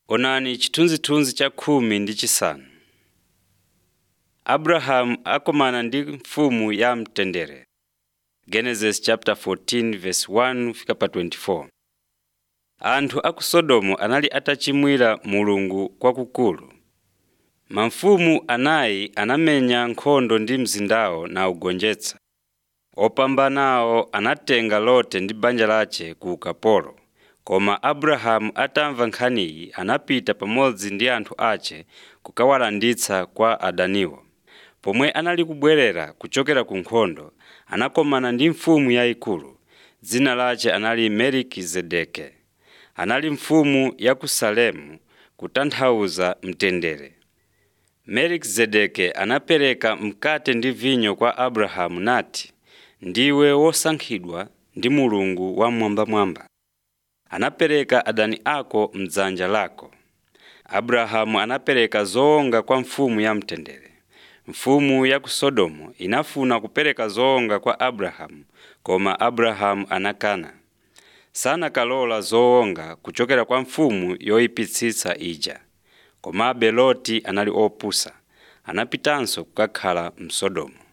Onani chithunzithunzi cha khumi ndi chisanu. Abrahamu akomana ndi mfumu ya mtendere. Genesis chapter 14 verse 1 fika pa 24. Anthu a ku Sodomu anali atachimwira Mulungu kwakukulu. Mamfumu anayi anamenya nkhondo ndi mzindawo nawugonjetsa. Opambanawo anatenga Lote ndi banja lace ku ukapolo. Koma Abrahamu atamva nkhaniyi anapita pamodzi ndi anthu ace kukawalanditsa kwa adaniwo. Pomwe anali kubwerera kuchokera ku nkhondo, anakomana ndi mfumu yayikulu. Dzina lace anali Melikizedeke. Anali mfumu ya ku Salemu kutanthauza mtendere. Melikizedeke anapereka mkate ndi vinyo kwa Abrahamu nati, “Ndiwe wosankhidwa ndi Mulungu Wammwambamwamba. Anapereka adani ako m'dzanja lako.” Abrahamu anapereka zowonga kwa mfumu ya mtendere. Mfumu ya ku Sodomu inafuna kupereka zowonga kwa Abrahamu, koma Abrahamu anakana. Sanakalola zowonga kuchokera kwa mfumu yoyipitsitsa ija. Komabe Loti anali opusa, anapitanso kukakhala mu Sodomu.